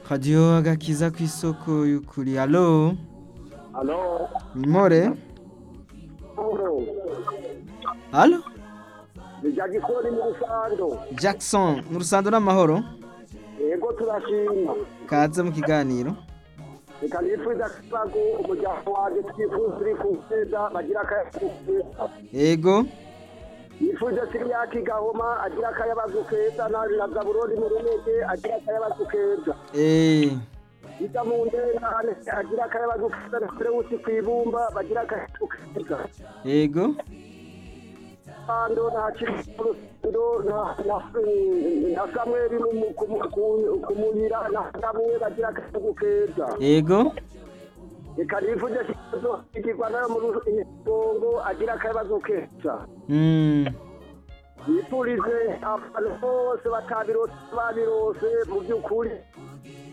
radiyo agakiza ku isoko y'ukuri alo Alo, nimore Uro, alo ni Jagisoni mu Rusando. jackson mu rusando n'amahoro Yego turashima. kaze mu kiganiro Reka nipfuza kibago umuryango wanje twifuza uri ku neza bagira akayabagu yego Nipfuza Siriyaki Gahoma agira akayabagu keza na na Zaburoni mu Runege agira akayabagu keza. eh Ija mu ndengane agira akayabagu keza na Ferewusi kwibumba bagira akayabagu keza. yego Ando na Kirusando na na na Samuel mu kumuyira na Samuel bagira akayabagu keza. yego reka nifuje kibazo igirwa nayo mu rugongo agira akabazo keza mm yifurize abantu bose batabirose babirose mu by'ukuri